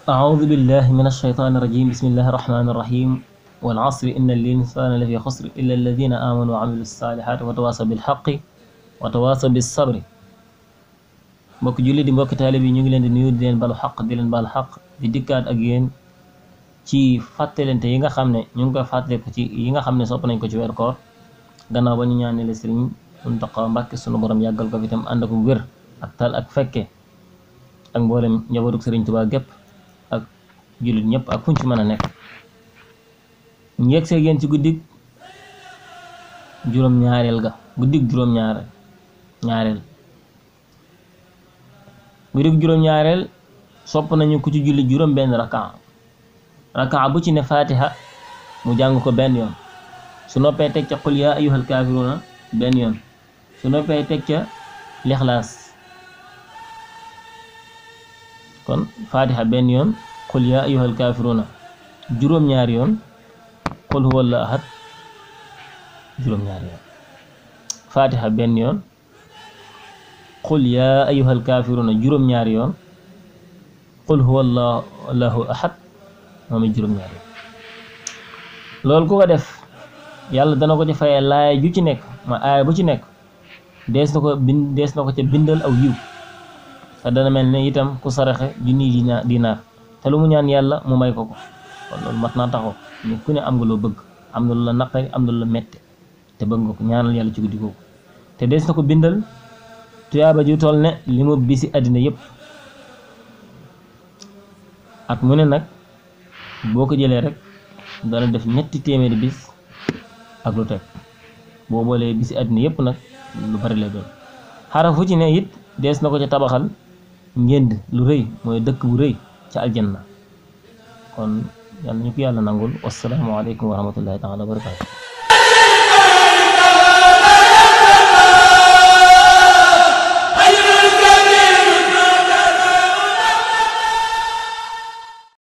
أعوذ بالله من الشيطان الرجيم بسم الله الرحمن الرحيم والعصر إن الإنسان لفي خسر إلا الذين آمنوا وعملوا الصالحات وتواصوا بالحق وتواصوا بالصبر mbokk julli di mbokk taalibe bi ñu ngi leen di nuyu di leen balu xaq di leen balu xaq di dikkaat ak yéen ci fàttalente yi nga xam ne ñu ngi koy fàttaliku ci yi nga xam ne sopp nañ ko ci weeru koor gannaaw ba ñu ñaanele sëriñ Muntaxa Mbàkke sunu borom yàggal ko fi tam ànd ak wér ak tal ak fekke ak mboolem njabootu sëriñ Tuubaa gépp ak jullit ñëpp ak fuñ ci mën a nekk ñu yegg see yéen ci guddig juróom-ñaareel ga guddig juróom-ñaareel ñaareel guddig juróom-ñaareel sopp nañu ku ci julli juróom benn rakaa rakaa bu ci ne fatiha mu jàng ko benn yoon su noppee teg ca qul yaa ayyuhal kaafiruuna benn yoon su noppee teg ca lixlaas kon fatiha benn yoon qul yaa ayyuhal kaafiruuna juróom-ñaari yoon qul huwa allahu ahad juróom-ñaari yoon fatiha benn yoon qul yaa ayyuhal kaafiruuna juróom-ñaari yoon qul huwa allahu ahad moom it juróom-ñaari yoon loolu ku ko def yàlla dana ko ci fayee laaya ju ci nekk ma aaya bu ci nekk dees na ko bind dees na ko ca bindal aw yiw te dana mel ne itam ku saraxe junniy dina dinaar te lu mu ñaan yàlla mu may ko ko kon loolu mat naa taxaw ni ku ne am nga loo bëgg am na lu la naqari am na lu la mette te bëgg nga ko ñaanal yàlla ci guddi googu te dees na ko bindal tuyaaba ju toll ne li mu bisi àddina yépp at mu ne nag boo ko jëlee rek dana def ñetti téeméeri bis ak lu teg boo boolee bisi àddina yépp nag lu bari lay doon xarafu ci ne it dees na ko ca tabaxal ngénd lu rëy mooy dëkk bu rëy ca aljanna kon yàlla ñu ko yàlla nangul wassalaamu aleykum wa rahmatullahi taala wa barakaatu